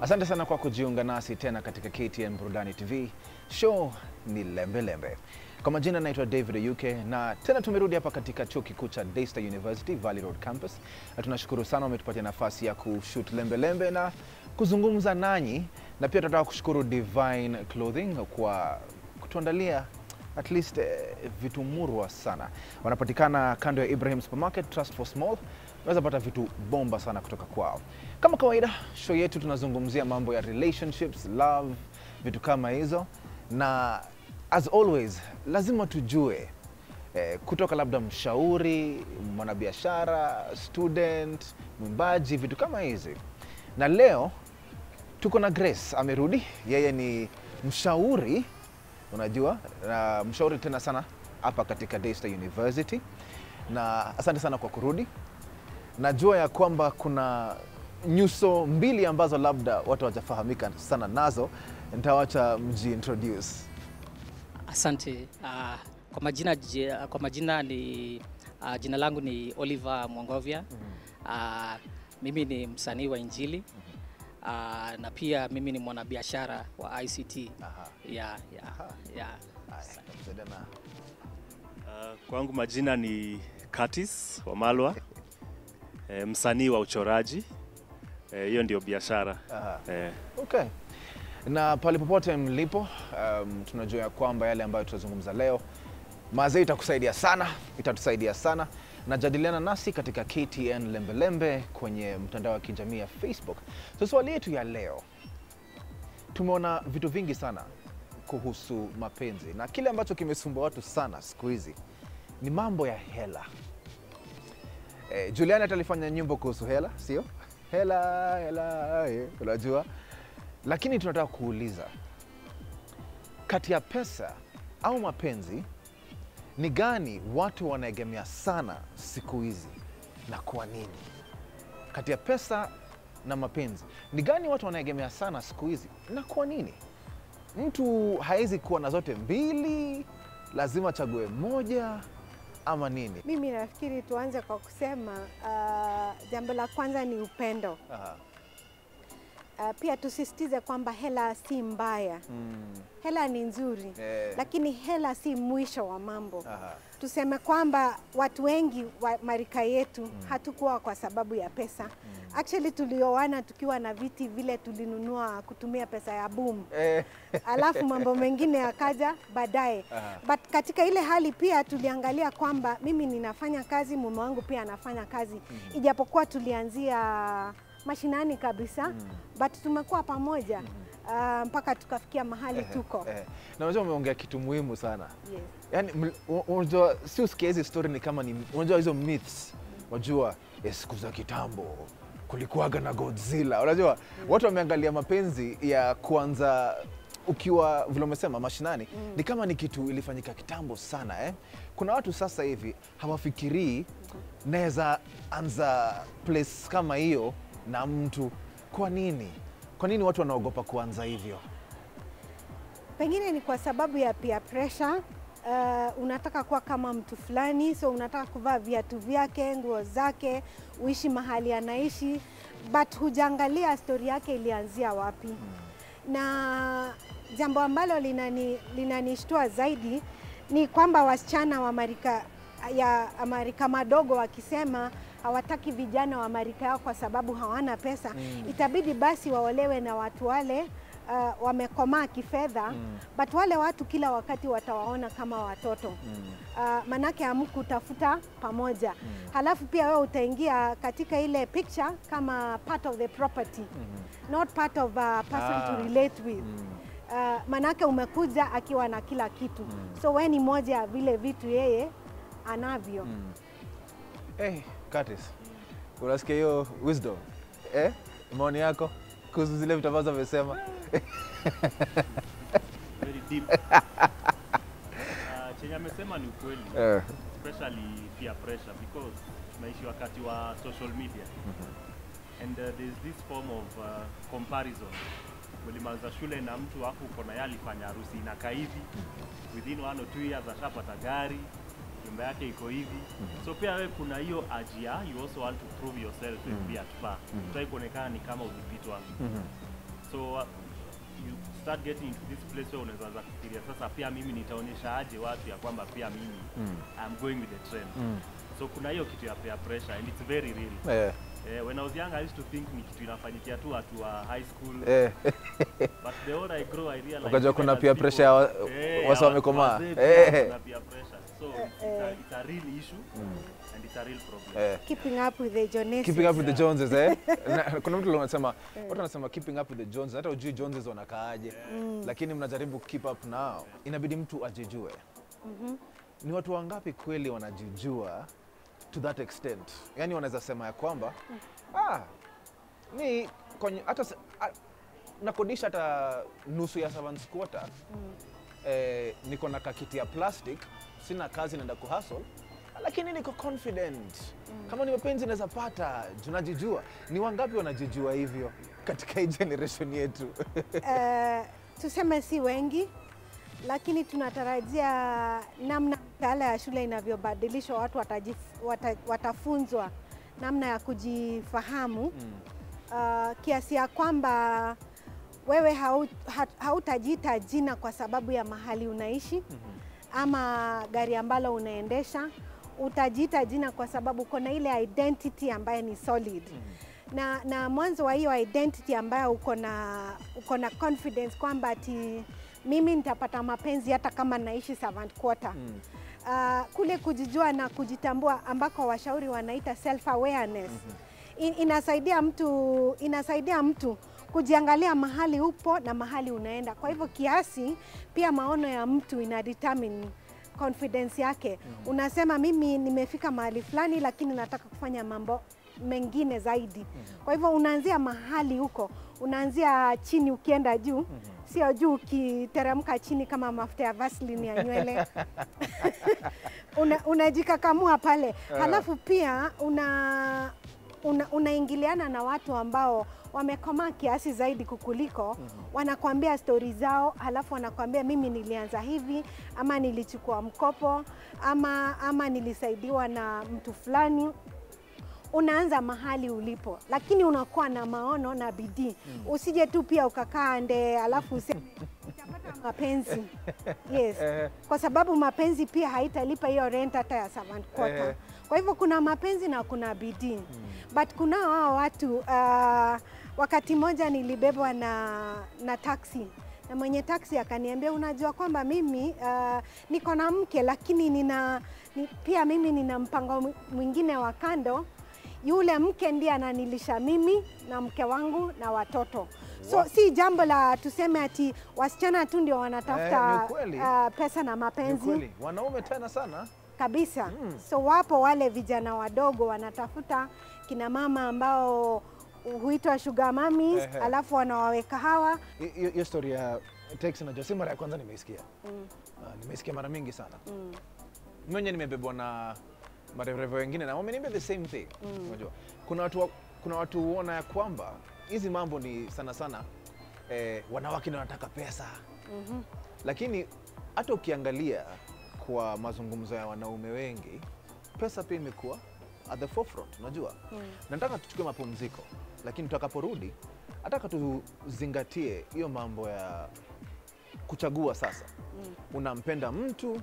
Asante sana kwa kujiunga nasi tena katika KTN Burudani TV. Show ni Lembe Lembe. Kwa majina naitwa David Oyuke na tena tumerudi hapa katika chuo kikuu cha Daystar University Valley Road Campus, na tunashukuru sana wametupatia nafasi ya kushoot Lembe Lembe na kuzungumza nanyi, na pia tunataka kushukuru Divine Clothing kwa kutuandalia at least eh, vitu murwa sana. Wanapatikana kando ya Ibrahim Supermarket, Trust for Small. Unaweza pata vitu bomba sana kutoka kwao. Kama kawaida, show yetu tunazungumzia mambo ya relationships, love, vitu kama hizo, na as always lazima tujue eh, kutoka labda mshauri, mwanabiashara, student, mwimbaji, vitu kama hizi. Na leo tuko na Grace amerudi, yeye ni mshauri unajua na mshauri tena sana hapa katika Daystar University, na asante sana kwa kurudi. Najua ya kwamba kuna nyuso mbili ambazo labda watu hawajafahamika sana nazo, nitawacha mji introduce. Asante. Uh, kwa majina, ji- kwa majina ni uh, jina langu ni Oliver Mwangovya. Uh, mimi ni msanii wa Injili uh, na pia mimi ni mwanabiashara wa ICT. Aha. Yeah, yeah, yeah. Haya, tutakusaidia na- Uh, kwangu majina ni Curtis Wamalwa, e, msanii wa uchoraji. Eh, Hiyo ndio biashara Aha. e, Okay. Na pale popote mlipo, um, tunajua ya kwamba yale ambayo tutazungumza leo mazee itakusaidia sana, itatusaidia sana. Najadiliana nasi katika KTN Lembelembe kwenye mtandao wa kijamii ya Facebook. So swali yetu ya leo, tumeona vitu vingi sana kuhusu mapenzi na kile ambacho kimesumbua watu sana siku hizi ni mambo ya hela. Eh, Juliani hata alifanya nyimbo kuhusu hela, sio? Hela, hela, eh, unajua. Lakini tunataka kuuliza kati ya pesa au mapenzi ni gani watu wanaegemea sana siku hizi na kwa nini? Kati ya pesa na mapenzi ni gani watu wanaegemea sana siku hizi na kwa nini? Mtu hawezi kuwa na zote mbili, lazima achague moja ama nini? Mimi nafikiri tuanze kwa kusema uh, jambo la kwanza ni upendo. Aha. Uh, pia tusisitize kwamba hela si mbaya, Mm. hela ni nzuri Eh. lakini hela si mwisho wa mambo. Aha. Tuseme kwamba watu wengi wa marika yetu hatukuwa kwa sababu ya pesa. Actually tulioana tukiwa na viti vile tulinunua kutumia pesa ya boom. Eh. alafu mambo mengine yakaja baadaye. Aha. But katika ile hali pia tuliangalia kwamba mimi ninafanya kazi, mume wangu pia anafanya kazi, ijapokuwa tulianzia mashinani kabisa but tumekuwa pamoja ah, mpaka tukafikia mahali Eh, tuko. eh. Na unajua umeongea kitu muhimu sana Yes. yani, ml- u- unajua si usikia hizi story ni kama ni unajua hizo myths, unajua eh, siku za kitambo kulikuwaga na Godzilla. Unajua watu wameangalia mapenzi ya kuanza ukiwa vile umesema mashinani ni kama ni kitu ilifanyika kitambo sana eh? Kuna watu sasa hivi hawafikirii naweza anza place kama hiyo na mtu. Kwa nini? Kwa nini watu wanaogopa kuanza hivyo? Pengine ni kwa sababu ya peer pressure. Uh, unataka kuwa kama mtu fulani, so unataka kuvaa viatu vyake, nguo zake, uishi mahali anaishi, but hujaangalia stori yake ilianzia wapi. Na jambo ambalo linani linanishtua zaidi ni kwamba wasichana wa marika ya marika madogo wakisema hawataki vijana wa marika yao kwa sababu hawana pesa, itabidi basi waolewe na watu wale uh, wamekomaa kifedha Mm. but wale watu kila wakati watawaona kama watoto uh, manake hamkutafuta pamoja halafu pia wewe utaingia katika ile picture kama part of the property not part of a person Ah. to relate with uh, manake umekuja akiwa na kila kitu so we ni moja ya vile vitu yeye anavyo Hey, Curtis, unasikia hiyo wisdom eh? Maoni yako kuhusu zile vitu ambazo amesema? very deep. Uh, chenye amesema ni ukweli Eh, especially peer pressure because tunaishi wakati wa social media and uh, there's this form of uh, comparison ulimaliza shule na mtu afu uko na yeye alifanya harusi inakaa hivi within one or two years ashapata gari nyumba yake iko hivi so pia wewe kuna hiyo ajia you also want to prove yourself and be at par Hutaki kuonekana ni kama ulipitwa so uh, you start getting into this place where unaweza anza kufikiria sasa pia mimi nitaonyesha aje watu ya kwamba pia mimi Mm. I'm going with the trend Mm. so kuna hiyo kitu ya peer pressure and it's very real Eh, eh, when I was young I used to think ni kitu inafanyikia tu watu wa high school eh. but the older I grow I realize Ukajua even kuna as peer people- pressure ya wa- Eh, wasa ya wamekomaa. wazee pia Eh. kuna peer pressure so it's, a, it's a real issue and it's a real problem Eh. keeping up with the Joneses. keeping up with the Joneses eh? Na- kuna mtu anasema watu wanasema keeping up with the Joneses, hata ujui Joneses wanakaaje, lakini mnajaribu keep up nao, inabidi mtu ajijue. Ni watu wangapi kweli wanajijua to that extent? Yani wanaweza sema ya kwamba ah, ni kwenye, hata se- ah, nakodisha hata nusu ya servants quarter eh, niko na kakiti ya plastic, sina kazi, naenda kuhustle lakini niko confident kama ni mapenzi naweza pata, tunajijua. Ni wangapi wanajijua hivyo katika hii generation yetu? Eh, tuseme si wengi, lakini tunatarajia namna mitaala ya shule inavyobadilishwa, watu watajif, wata, watafunzwa namna ya kujifahamu uh, kiasi ya kwamba wewe hau- ha- hautajiita jina kwa sababu ya mahali unaishi ama gari ambalo unaendesha. Utajiita jina kwa sababu uko na ile identity ambayo ni solid na, na mwanzo wa hiyo identity ambayo uko na uko na confidence kwamba ati mimi nitapata mapenzi hata kama naishi servant quarter. Uh, kule kujijua na kujitambua ambako washauri wanaita self awareness In, inasaidia mtu inasaidia mtu kujiangalia mahali upo na mahali unaenda. Kwa hivyo kiasi pia maono ya mtu ina determine confidence yake. Unasema mimi nimefika mahali fulani, lakini nataka kufanya mambo mengine zaidi. Kwa hivyo unaanzia mahali huko, unaanzia chini ukienda juu, sio juu ukiteremka chini kama mafuta ya Vaseline ya nywele una, unajikakamua pale halafu pia una una, unaingiliana na watu ambao wamekomaa kiasi zaidi kukuliko, wanakuambia stori zao, halafu wanakuambia mimi nilianza hivi, ama nilichukua mkopo, ama, ama nilisaidiwa na mtu fulani. Unaanza mahali ulipo, lakini unakuwa na maono na bidii. Usije tu pia ukakaa nde, alafu useme utapata mapenzi yes, kwa sababu mapenzi pia haitalipa hiyo rent hata ya servant quarter. Eh. Kwa hivyo kuna mapenzi na kuna bidii but kuna hao watu uh, wakati mmoja nilibebwa na, na taksi na mwenye taksi akaniambia, unajua kwamba mimi uh, niko na mke lakini nina ni, pia mimi nina mpango mwi- mwingine wa kando. Yule mke ndiye ananilisha mimi na mke wangu na watoto. So si jambo la tuseme ati wasichana tu ndio Eh, wanatafuta ni ukweli. uh, pesa na Ni mapenzi kweli wanaume tena sana kabisa. Mm. So wapo wale vijana wadogo wanatafuta kina mama ambao huitwa sugar mummies, Ehe. alafu wanawaweka hawa Hi- hiyo hiyo story ya teksi najua si mara ya kwanza nimeisikia. mm. Ah, nimeisikia mara mingi sana. Mm. Mwenye nimebebwa na madereva wengine na wameniambia the same thing. Unajua, kuna watu wa- kuna watu huona ya kwamba hizi mambo ni sana sana eh, wanawake ndio wanataka pesa Mhm. lakini hata ukiangalia kwa mazungumzo ya wanaume wengi, pesa pia imekuwa at the forefront. Unajua, nataka tuchukue mapumziko, lakini tutakaporudi nataka tuzingatie hiyo mambo ya kuchagua. Sasa unampenda mtu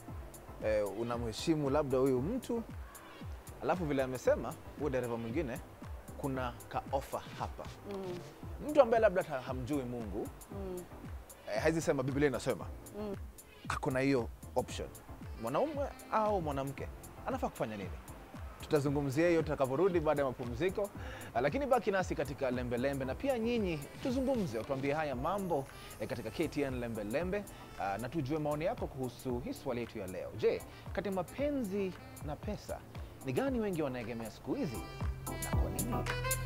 eh, unamheshimu labda huyu mtu, alafu vile amesema huyo dereva mwingine, kuna ka offer hapa, Mm. mtu ambaye labda hata hamjui Mungu Mm. eh, haizi sema Biblia inasema Mm. ako na hiyo option, mwanaume au mwanamke anafaa kufanya nini? Tutazungumzia hiyo tutakavyorudi baada ya mapumziko, Ah, lakini baki nasi katika lembe lembe, na pia nyinyi tuzungumze, utuambie haya mambo eh, katika KTN lembe lembe, ah, na tujue maoni yako kuhusu hii swali yetu ya leo. Je, kati ya mapenzi na pesa ni gani wengi wanaegemea siku hizi na kwa nini?